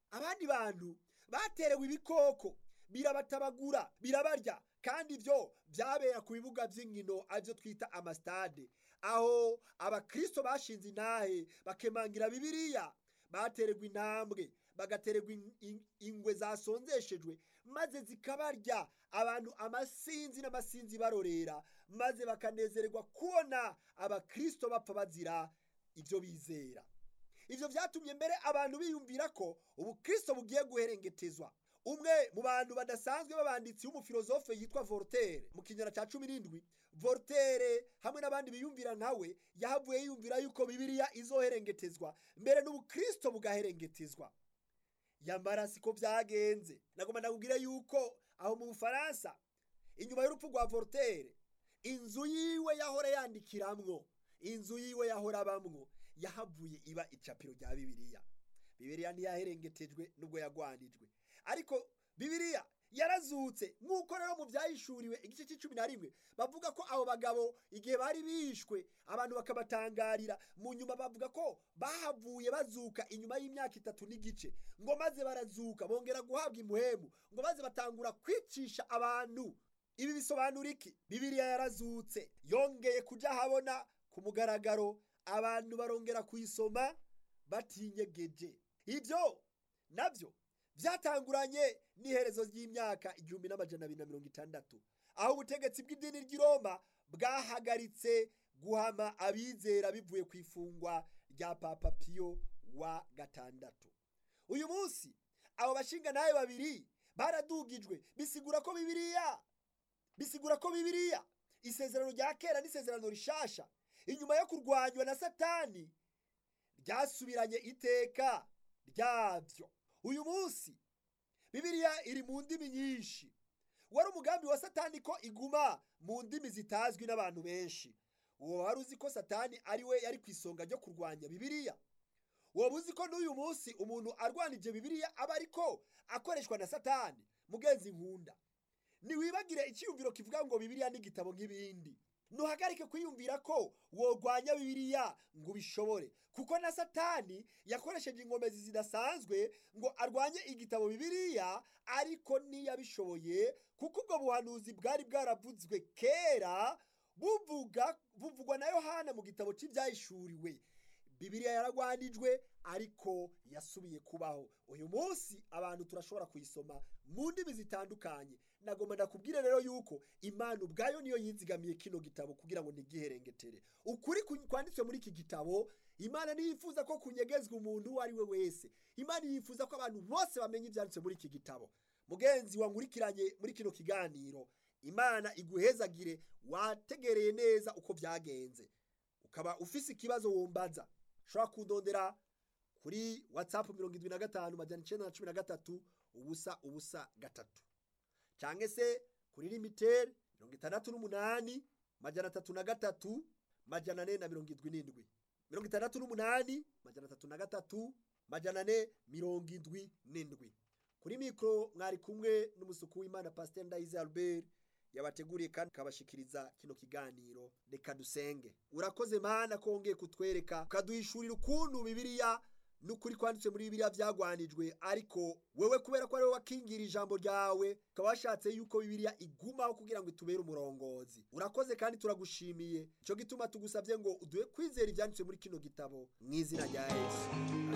abandi bantu baterewe ibikoko birabatabagura birabarya kandi ibyo byabera ku bibuga by'inkino aribyo twita amasitade aho abakristo bashinze intahe bakemangira bibiliya batererwa intambwe bagatererwa ingwe zasonzeshejwe maze zikabarya abantu amasinzi n'amasinzi barorera maze bakanezererwa kubona abakristo bapfa bazira ibyo bizera ibyo byatumye mbere abantu biyumvira ko ubukristo bugiye guherengetezwa umwe mu bantu badasanzwe b'abanditsi w'umufilozofe yitwa Voltaire mu kinyana cya cumi n'indwi Voltaire hamwe n'abandi biyumvira nkawe yahavuye yiyumvira yuko bibiliya izoherengetezwa mbere n'ubukristo bugaherengetezwa yamara siko byagenze nagomba ndakubwire yuko aho mu bufaransa inyuma y'urupfu rwa Voltaire inzu yiwe yahora yandikiramwo inzu yiwe yahora abamwo yahavuye iba icapiro rya bibiliya bibiliya ntiyaherengetejwe nubwo yagwanijwe ariko bibiliya yarazutse nk'uko rero mu byayishuriwe igice cy'icumi na rimwe bavuga ko abo bagabo igihe bari bishwe abantu bakabatangarira mu nyuma bavuga ko bahavuye bazuka inyuma y'imyaka itatu n'igice ngo maze barazuka bongera guhabwa imuhemu ngo maze batangura kwicisha abantu ibi bisobanura iki bibiliya yarazutse yongeye kujya ahabona ku mugaragaro abantu barongera kuyisoma batinyegeje ibyo nabyo byatanguranye n'iherezo ry'imyaka igihumbi n'amajana abiri na mirongo itandatu aho ubutegetsi bw'idini ry'i Roma bwahagaritse guhama abizera bivuye ku ifungwa rya papa piyo wa gatandatu uyu munsi abo bashinga nawe babiri baradugijwe bisigura ko bibiliya bisigura ko bibiliya isezerano rya kera n'isezerano rishasha inyuma yo kurwanywa na satani ryasubiranye iteka ryabyo uyu munsi bibiliya iri mu ndimi nyinshi wari umugambi wa satani ko iguma mu ndimi zitazwi n'abantu benshi uwo wari uzi ko satani ari we yari ku isonga ryo kurwanya bibiliya waba uzi ko n'uyu munsi umuntu arwanije bibiliya aba ariko akoreshwa na satani mugenzi nkunda ntiwibagire icyiyumviro kivuga ngo bibiliya n'igitabo nk'ibindi ntuhagarike kwiyumvira ko worwanya bibiliya ngo ubishobore kuko na satani yakoresheje ingomezi zidasanzwe ngo arwanye igitabo bibiliya ariko ntiyabishoboye kuko ubwo buhanuzi bwari bwaravuzwe kera buvuga buvugwa na yohana mu gitabo cy'ibyayishuriwe bibiliya yaragwanijwe ariko yasubiye kubaho uyu munsi abantu turashobora kuyisoma mu ndimi zitandukanye nagomba ndakubwire rero yuko imana ubwayo niyo yizigamiye kino gitabo kugira ngo ntigiherengetere ukuri kwanditswe muri iki gitabo imana ntiyifuza ko kunyegezwa umuntu uwo ari we wese imana yifuza ko abantu bose bamenya ibyanditswe muri iki gitabo mugenzi wankurikiranye muri kino kiganiro imana iguhezagire wategereye neza uko byagenze ukaba ufise ikibazo wumbaza ushobora kudondera kuri watsapu mirongo irindwi na gatanu majyana icyenda na cumi na gatatu ubusa ubusa gatatu cyangwa se kuri limiteri mirongo itandatu n'umunani majyana atatu na gatatu majyana ane na mirongo irindwi n'indwi mirongo itandatu n'umunani majyana atatu na gatatu majyana ane mirongo indwi n'indwi kuri mikoro mwari kumwe n'umusuku w'imana pasiteri ndayize albert yabateguriye kandi akabashikiriza kino kiganiro reka dusenge urakoze mana ko wongeye kutwereka ukaduhishurira ukuntu bibiliya n'ukuri kwanditse muri bibiliya byagwanijwe ariko wewe kubera ko ari wowe wakingira ijambo ryawe ukaba washatse yuko bibiliya igumaho kugira ngo itubere umurongozi urakoze kandi turagushimiye icyo gituma tugusabye ngo uduhe kwizera ibyanditswe muri kino gitabo mu izina rya yesu